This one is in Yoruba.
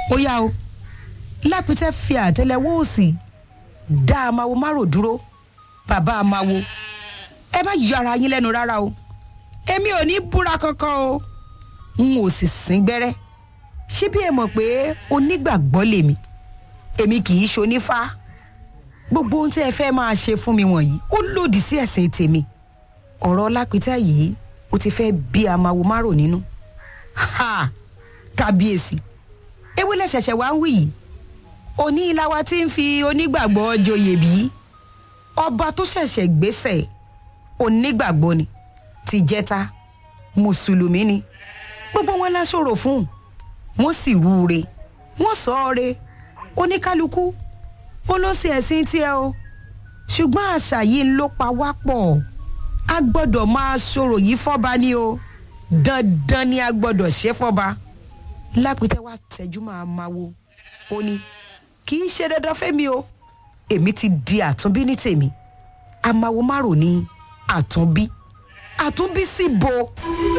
ó yá o lápítẹ́ fi àtẹ́lẹwọ́ òsì dá amáwo márò dúró bàbá amáwo ẹ má yọ ara yín lẹ́nu rárá o èmi ò ní búra kankan o n ò sì sín gbẹ́rẹ́ ṣé bí ẹ mọ̀ pé onígbàgbọ́ lèmi èmi kì í ṣonífá gbogbo ohun tí ẹ fẹ́ máa ṣe fún mi wọ̀nyí ó lòdì sí ẹ̀sìn tèmi ọ̀rọ̀ lápítẹ́ yìí ó ti fẹ́ bí amáwo márò nínú ha kábíyèsí ewé lẹ́sẹ̀ṣẹ̀ wá ń wí yìí òní ìlàwà tí ń fi onígbàgbọ́ joyè bí ọba tó ṣẹ̀ṣẹ̀ gbéṣẹ̀ onígbàgbọ́ ni ti jẹ́ta mùsùlùmí ni gbogbo wọn láṣọrò fún wọn sì rúure wọn sọ ọ re oníkálukú ó ló sì ẹ̀sìn tiẹ̀ o ṣùgbọ́n àṣà yìí ń ló pa wá pọ̀ a gbọ́dọ̀ máa ṣòro yìí fọ́ba ni o dandan ni a gbọ́dọ̀ ṣe fọ́ba lápítẹ́ wá tẹ́jú máa máa wo ó ní kì í ṣe dandan fẹ́mi o èmi ti di àtúnbí ní tèmi amáwo márùn ní àtúnbí àtúnbí sí bo.